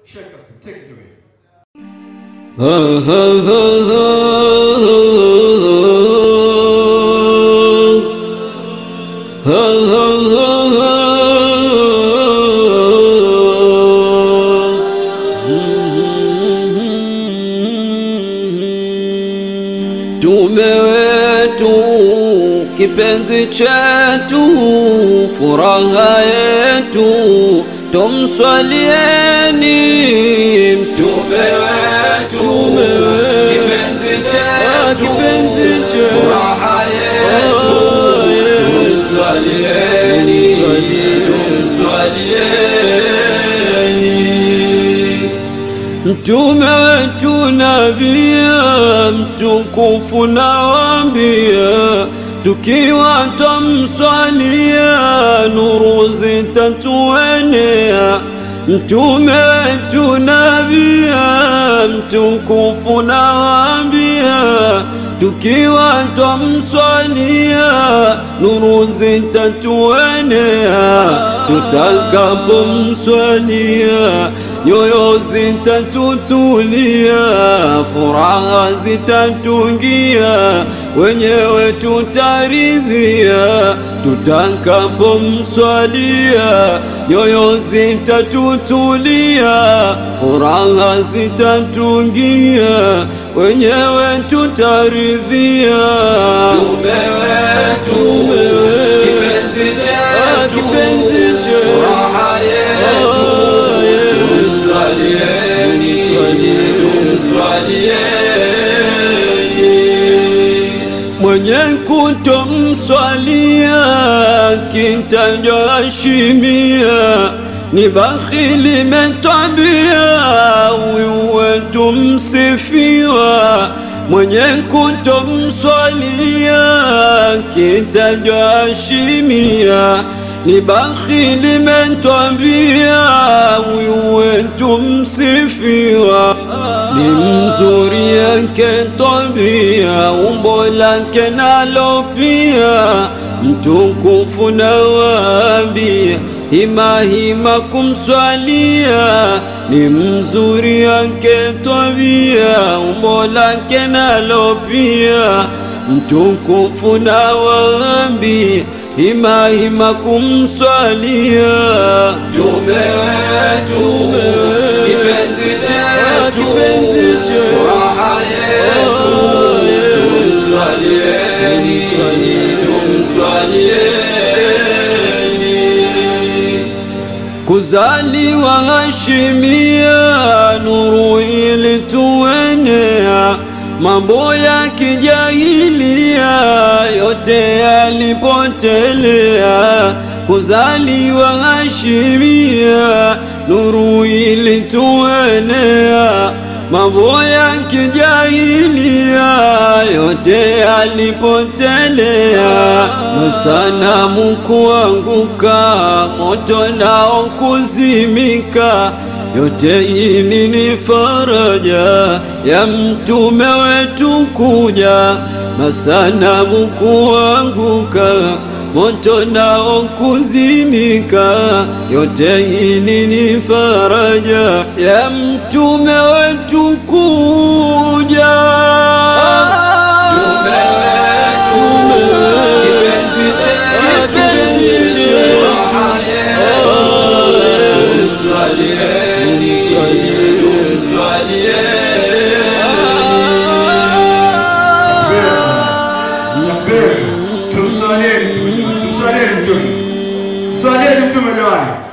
Sheikh Kasim, take it away. Tume wetu kipenzi chetu, furaha yetu, tumswalieni mtume wetu, kipenzi chetu, furaha yetu, tumswalieni, tumswalieni Mtume wetu nabia mtukufu nawambia, tukiwa twamswalia nuru zitatuenea. Mtume wetu nabia mtukufu nawambia, tukiwa twamswalia nuru zitatuenea, tutakapomswalia nyoyo zitatutulia, furaha zitatungia, wenyewe tutaridhia. Tutakapomswalia, nyoyo zitatutulia, furaha zitatungia, wenyewe tutaridhia. Tume wetu, kipenzi chetu, furaha yetu tumswalieni, tumswalieni. Mwenye kutomswalia kitajwa ashimia, ni bakhili metwabia, huyu wetu msifiwa. Mwenye kutomswalia kitajwa ashimia ni bakhili mentwambia, huyu wetu msifiwa, ni mzuri yake tabia, umbo lake nalo pia mtukufu nawaambia, hima hima kumswalia, ni mzuri yake tabia, umbo lake nalo pia mtukufu nawaambia hima hima kumswalia tume wetu kipenzi chetu furaha yetu tumswalieni tumswalieni kuzaliwa Hashimia nuru ilituenea mambo ya kijahilia yote yalipotelea, kuzaliwa Hashimia nuru ilituenea, mambo ya kijahilia yote yalipotelea, masanamu kuanguka, moto nao kuzimika yote hili ni faraja ya mtume wetu kuja, masanamu kuanguka, moto nao kuzimika. Yote hili ni faraja ya mtume wetu kuja. Mtume wetu, kipenzi chetu, furaha yetu, tumswalie Tumswalieni, tumswalieni mtume, swalieni mtume jamani.